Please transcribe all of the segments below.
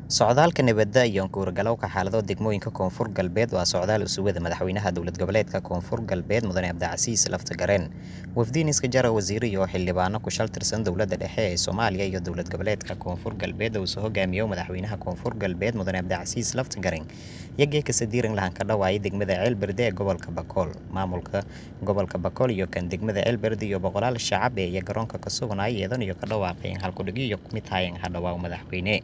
Socdaalka nabadda iyo guur-galowga xaalado degmooyinka Koonfur Galbeed waa socdaal usugada madaxweynaha dowlad goboleedka Koonfur Galbeed Mudane Abdicasiis Laftagareen wafdiin iska jara wasiiro iyo xildhibaano ku shal tirsan dowladda dhexe ee Soomaaliya iyo dowlad goboleedka Koonfur Galbeed uu soo hogaamiyo madaxweynaha Koonfur Galbeed Mudane Abdicasiis Laftagareen iyagee ka sadiiran lahan ka dhawaayay degmada Ceelberde ee gobolka Bakool maamulka gobolka Bakool iyo kan degmada Ceelberde iyo boqolaal shacab ee iyo garoonka ka suganaya iyadan iyo ka dhawaaqeen halkudhigyo iyo kumid hayeen hadhawaa madaxweyne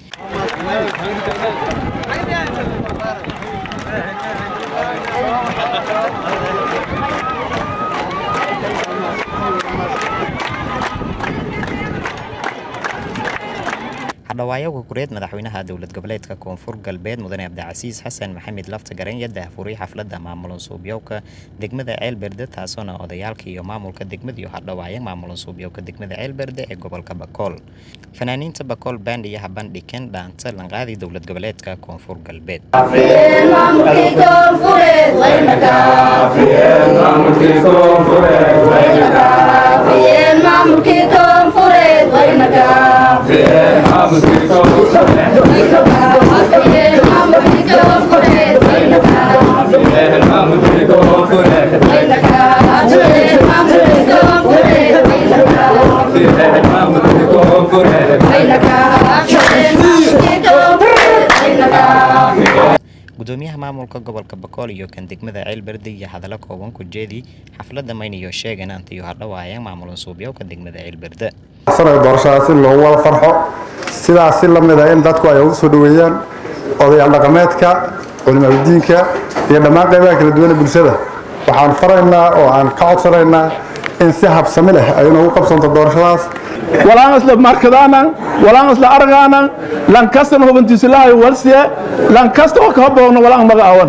hadhawaayaga kureed madaxweynaha dowlad goboleedka koonfur galbeed mudane abdicasiis xasan maxamed laftagareen iyo daahfuray xafladda maamulun suubyowka degmada ceelberde taasoona odayaalka iyo maamulka degmada iyo hadhawaaya maamulun suubyowka degmada ceelberde ee gobolka bakool fanaaniinta bakool band iyo habandhiken dhaanta lanqaadi dowlad goboleedka koonfur galbeed gudoomiyaha maamulka gobolka bakool iyo kan degmada ceelberde iyo hadallo kooban ku jeedi xafladda mayniyo sheegan antiyo hadhawaaya maamulun suubyowka degmada ceelberde doorashadaas in loogu wada farxo sidaas si la mid a in dadku ay ugu soo dhoweeyaan odayaal dhaqameedka culimaadudiinka iyo dhammaan qaybaha kala duwan ee bulshada waxaan faraynaa oo aan ka codsanaynaa in si habsami leh ay inoogu qabsanto doorashadaas walaan isla markadaanan walaan isla argaanan lankastana hubantiisilahay walsiye lankasta oo kaa boogno walaan maga awan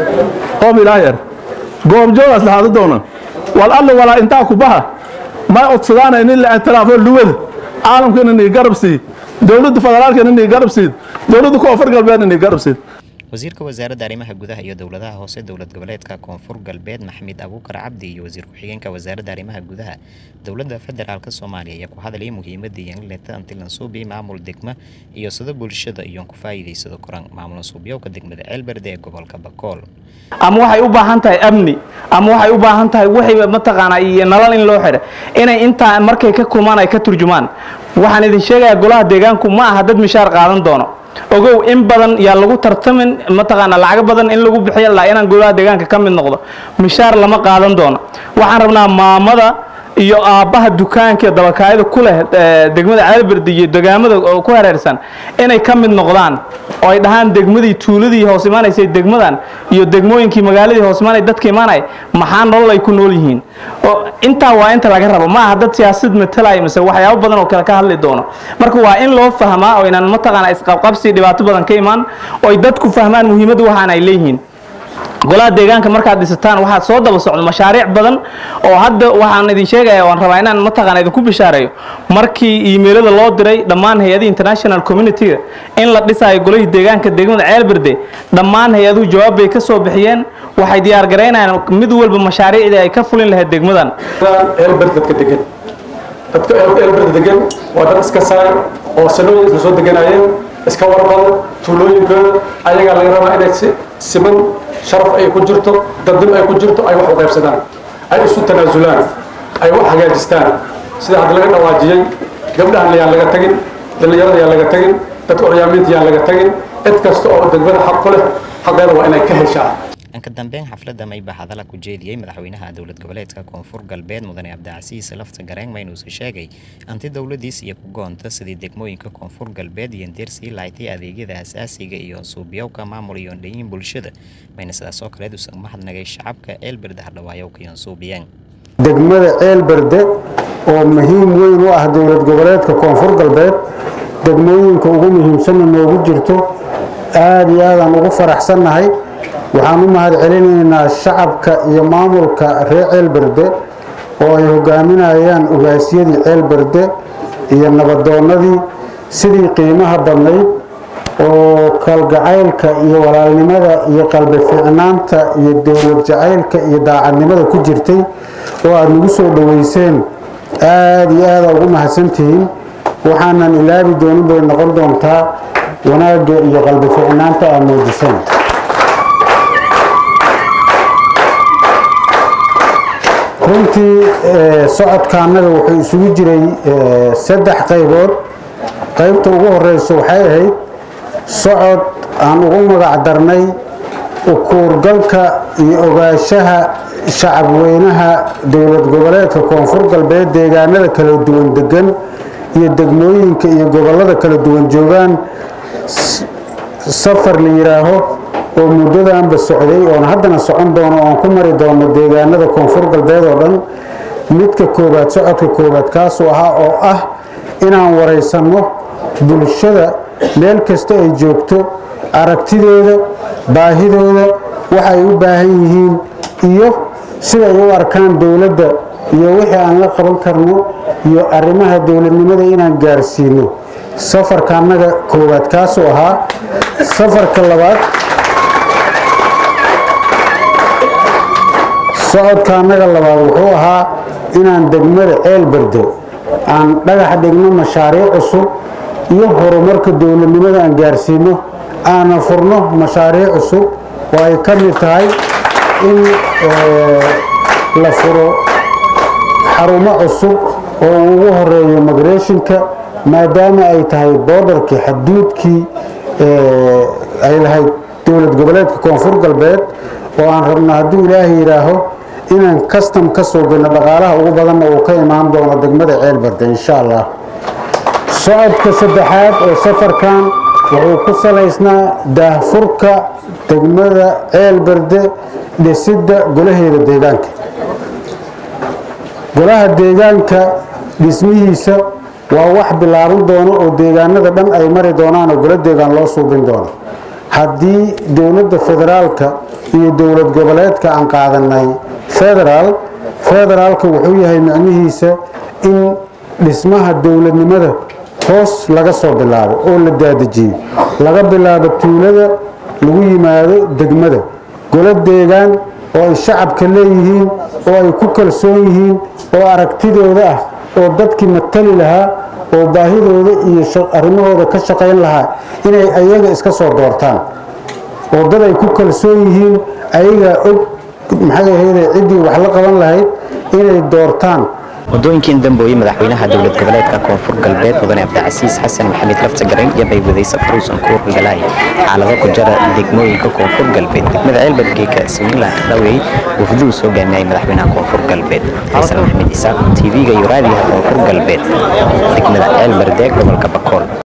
qoom ilaahyar goobjoogaas lahaada doona wal alla walaa intaa ku baha may codsadaana in la ictiraafo luwada caalamkana inay garab sii dowladda federaalkana inay garab siid dowladda koonfur galbeedna inay garab siid wasiirka wasaaradda arrimaha gudaha iyo dowladaha hoose dowlad goboleedka koonfur galbeed maxamed abuukar cabdi iyo wasiir ku-xigeenka wasaaradda arrimaha gudaha dowladda federaalka soomaaliya ayaa ku hadlayay muhiimadda yangleta antilansuubi maamul degma iyo sida bulshada iyoon ku faa'iidaysado koran maamul suubyowka degmada ceelberde ee gobolka bakool ama waxay u baahan tahay amni ama waxay u baahan tahay wixii mataqaanaa iyo nalal in loo xidha inay intaa markay ka kulmaan ay ka turjumaan waxaan idin sheegayaa golaha deegaanku ma aha dad mishaar qaadan doono ogow in badan yaa lagu tartamin mataqaana lacago badan in lagu bixiyo ilaa inaan golaha deegaanka ka mid noqdo mishaar lama qaadan doono waxaan rabnaa maamada iyo aabbaha dukaanka iyo dabakaayada ku leh degmada ceelberde iyo degaamada ku hareersan inay ka mid noqdaan oo ay dhahaan degmadii tuuladii hoos imaanaysay degmadan iyo degmooyinkii magaaladii hoos imaanay dadka imaanay maxaa nolol ay ku nool yihiin intaa waa inta laga rabo ma aha dad siyaasad matalaya mise waxyaabo badan oo kale ka hadli doono marka waa in loo fahmaa oo inaan mataqaana isqabqabsi dhibaato badan ka imaan oo ay dadku fahmaan muhiimadda waxaan ay leeyihiin golaha deegaanka markaad dhisataan waxaad soo daba socdo mashaariic badan oo hadda waxaan idin sheegaya waan rabaa inaan mataqaana idinku bishaareeyo markii iimeylada loo diray dhammaan hay-adii international community-ga in la dhisayo golihii deegaanka degmada ceelberde dhammaan hay-aduhu jawaab bay ka soo bixiyeen waxay diyaar garaynayaan mid walba mashaariicdii ay ka fulin lahayd degmadan ceelberde dadka degan dadka ceelberde degan waa dad iska saay oo sanooyin isla soo deganayeen iska warbado tuulooyinkooda ayagaa laga rabaa inay si siman sharaf ay ku jirto dadnimo ay ku jirto ay wax u qaybsadaan ay isu tanaasulaan ay wax hagaajistaan sida hadda laga dhawaajiyey gabdhahan yaan laga tagin dhallinyarada yaan laga tagin dadka curyaamiinta yaan laga tagin cid kasta oo degmada xaq ku leh xaqeeda waa inay ka heshaa dhanka dambeyn xafladda mayba hadala ku jeediyey madaxweynaha dowlad goboleedka koonfur galbeed mudane abdicasiis laftagareen maynuusa sheegay anti dowladiis iyo ku goonta sidii degmooyinka koonfur galbeed iyo deersii laaytay adeegyada asaasiga iyo suubyowka maamul iyo dhayin bulshada mayna sidaas oo kaleed usan mahadnagay shacabka ceelberde hadhawaayowka iyo suubiyeen degmada ceelberde oo muhiim weyn u ah dowlad goboleedka koonfur galbeed degmooyinka ugu muhiimsanna noogu jirto aada iyo aadaan ugu faraxsannahay waxaan u mahad celinaynaa shacabka iyo maamulka reer ceelberde oo ay hogaaminayaan ogaasyadii ceelberde iyo nabadoonnadii sidii qiimaha badnayd oo kalgacaylka iyo walaalnimada iyo qalbi fiicnaanta iyo dowlad jacaylka iyo daacadnimada ku jirtay oo aada nagu soo dhoweyseen aada iyo aada ugu mahadsantihiin waxaanan ilaabi doonin bay noqon doontaa wanaagga iyo qalbi ficnaanta aad muujiseen runtii socodka annaga wuxuu isugu jiray saddex qaybood qaybta ugu horeysa waxay ahayd socod aan ugu magac darnay ukuurgalka iyo ogaanshaha shacabweynaha dowlad goboleedka koonfur galbeed deegaanada kala duwan degan iyo degmooyinka iyo gobolada kala duwan joogaan safar la yidhaaho oo muddadanba socday oon haddana socon doono oon ku mari doono deegaanada koonfur galbeed oo dhan midka koowaad socodka koowaad kaasuu ahaa oo ah inaan waraysanno bulshada meel kasta ay joogto aragtidooda baahidooda waxay u baahan yihiin iyo siday u arkaan dowladda iyo wixii aan la qaban karno iyo arrimaha dowladnimada inaan gaarsiino safarka annaga koowaad kaasuu ahaa safarka labaad socodka annaga labaad wuxuu ahaa inaan degmada ceel berde aan dhagax dhigno mashaariic cusub iyo horumarka dowladnimada aan gaarsiino aana furno mashaariic cusub oo ay ka mid tahay in la furo xarumo cusub oo ugu horeeyo migreshinka maadaama ay tahay boodarkii xaduudkii ay lahayd dowlad goboleedka koonfur galbeed oo aan rabno hadduu ilaahay yidhaaho inaan kastam ka soo gelno dhaqaalaha ugu badanna uu ka imaan doono degmada ceelberde insha allah socodka saddexaad oo safarkan wuxuu ku salaysnaa daahfurka degmada ceelberde dhisidda golaheeda deegaanka golaha deegaanka dhismihiisa waa wax bilaaban doono oo deegaanada dhan ay mari doonaan oo golo deegaan loo suubin doono haddii dowladda federaalka iyo dowlad goboleedka aan qaadanay federaal federaalka wuxuu yahay micnihiisa in dhismaha dowladnimada hoos laga soo bilaabo oo la daadajiyo laga bilaabo tuulada lagu yimaado degmada golo deegaan oo ay shacabka leeyihiin oo ay ku kalsoon yihiin oo aragtidooda ah oo dadkii matali lahaa oo baahidooda iyo arrimahooda ka shaqayn lahaa inay ayaga iska soo doortaan oo dad ay ku kalsoon yihiin ayagaa og maxay ahayde ciddii wax la qaban lahayd inay doortaan waddooyinkii dambooye madaxweynaha dowlad goboleedka koonfur galbeed mudane cabdicasiis xasan maxamed laftagaran iyo bay waday safaruusan kuur galaya xaalado ku jara degmooyinka koonfur galbeed degmada ceelbadgeeka similan dhawey wafduu soo gaamiyay madaxweynaha koonfur galbeed xasan maxamed isaaq tv-ga iyo raadiyaha koonfur galbeed degmada ceelbardeeg gobolka bakool